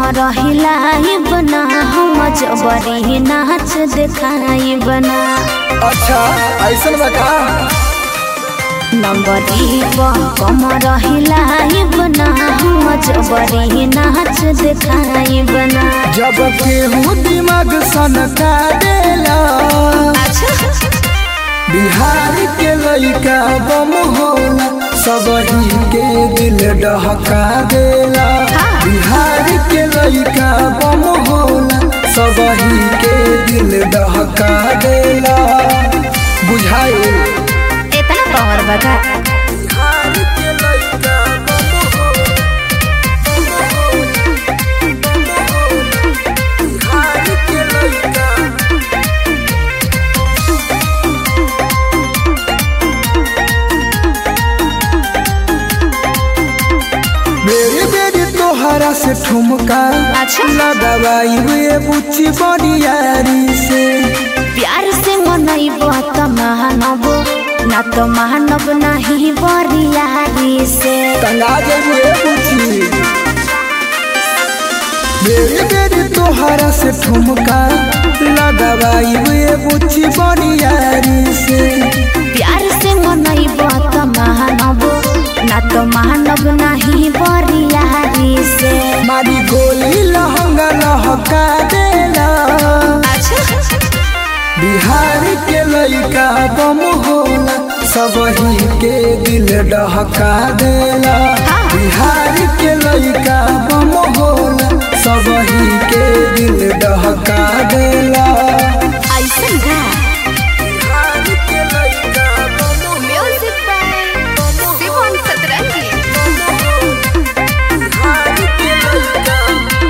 रहिलाई बना हम जबरी नाच देखाई बना अच्छा ऐसन बता नंबरी कम रहिलाई बना हम जबरी नाच देखाई बना जब केहू दिमाग सनका देला बिहार के लइका बम होला सबही के दिल डहका देला बिहार के लइका बम होला सबही के दिल डहका देला बुझाए इतना पावर बता बिहार के लइका बम होला बिहार के लइका मेरे बेरी तोहरा से ठुमका अच्छा। लगावाई वे बुच्ची बनियारी से प्यार से मनैब त मानब ना तो मानब नहीं बरियारी से तंगा वे बुच्ची मेरे बेरी तोहरा से ठुमका लगावाई वे बुच्ची बनियारी से प्यार से मनैब त मानब ना तो मानब नहीं बरियारी से मारी गोली लहंगा लहका देला बिहार के लइका बम होला सबही के दिल डहका देला बिहार के लइका बम होला सबही के दिल डहका देला ऐसन का बिहार के लइका बम म्यूजिक बाय शिवन सतरंगी बिहार के लइका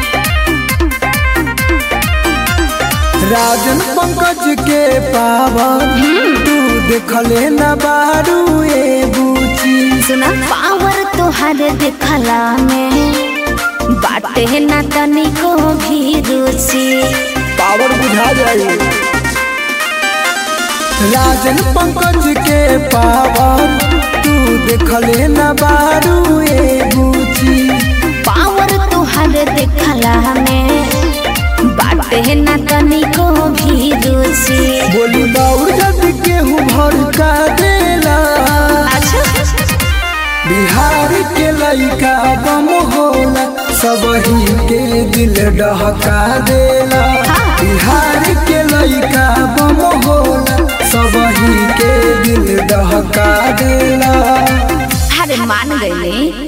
राजन पंकज के पावन तू देखले न बारू ए बूची सुना पावर तोहर देखला में बाटे ना तनिको भी रुचि पावर बुझा जाए राजन पंकज के पावर तू देखले न बारू ए बूची पावर तोहर देखला में बाटे ना तनिको भी रुचि बोली बाउर जब केहू भड़का देला बिहार के लइका बम होला सबही के दिल डहका देला बिहार के लइका बम होला सबही के दिल डहका देला अरे मान गईले